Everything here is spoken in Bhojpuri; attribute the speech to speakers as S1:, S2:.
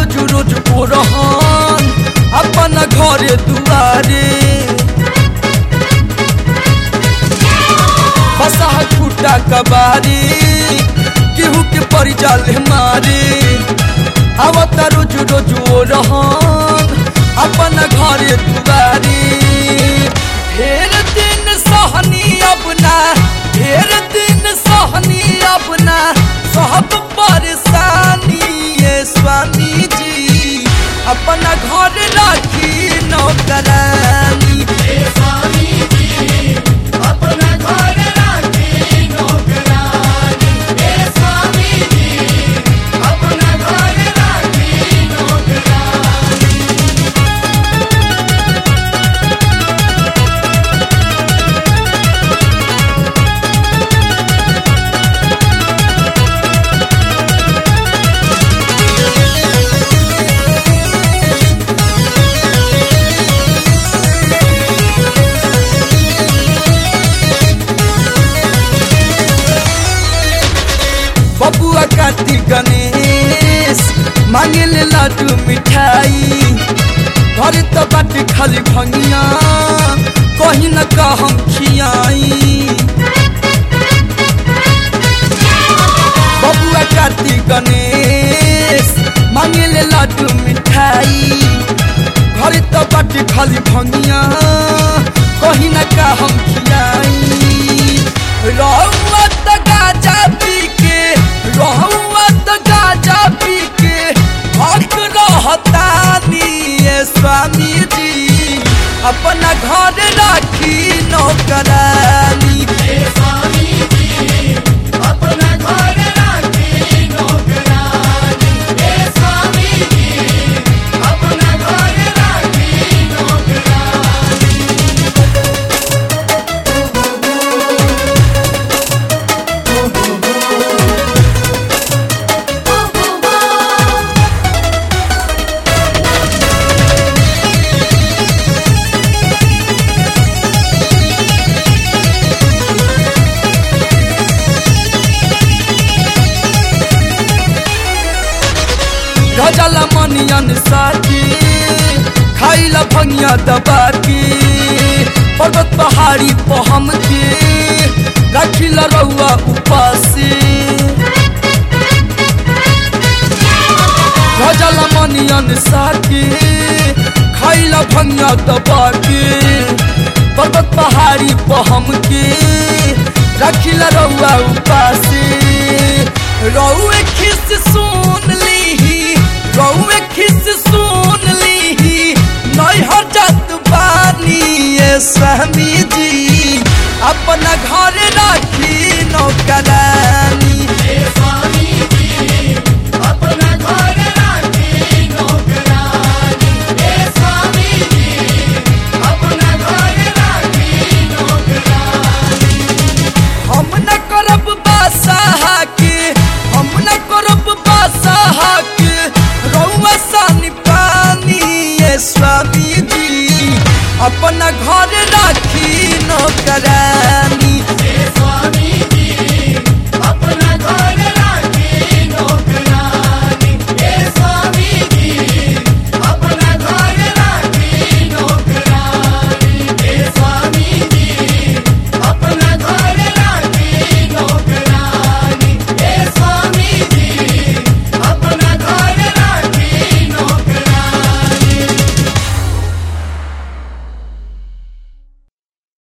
S1: रोज रोज पोरहन अपन घरे दुआरे बसहा खुटा कबारी केहू के पड़ जाले मारे आवत रोज रोज ओ रहन अपन घरे दुआरे ढेर दिन सहनी अपना ढेर दिन सहनी अपना सब परेशानी ये स्वामी जी अपना घर राखी नौकरानी
S2: हे स्वामी जी अपना घर राखी नौकरानी हे स्वामी जी अपना घर राखी नौकरानी
S1: बबुआ काटी गणेश मांगे ले लाडू मिठाई घर तो बाटी खाली भंगिया कहीं न का हम खियाई बबुआ काटी गणेश मांगे ले लाडू मिठाई घर तो बाटी खाली भंगिया कहीं न का हम खियाई रहुआ त गाजा पी के रहुआ त गाजा पी के हक रहतानी ये स्वामी जी अपना घर राखी नौकरानी
S2: हे स्वामी जी अपना घर राखी नौकरानी हे स्वामी जी अपना घर राखी नौकरानी
S1: गजला मनियन साथी खाइला भंगिया दबा के पर्वत पहाड़ी पहम के रखिला रउआ उपासी गजला मनियन साथी खाइला भंगिया दबा के पर्वत पहाड़ी पहम के रखिला रउआ उपासी रउए खिस सुन लीही रउए खिस सुन लीही नैहर जात बानी ये स्वामी जी अपना घर राखी नौकरानी
S2: हे स्वामी जी अपना घर राखी नौकरानी हे स्वामी जी अपना घर राखी नौकरानी
S1: हम न करब बासाहा के हम न करब बासाहा के रउआ सानी पानी ये स्वामी जी अपना घर राखी नौकरानी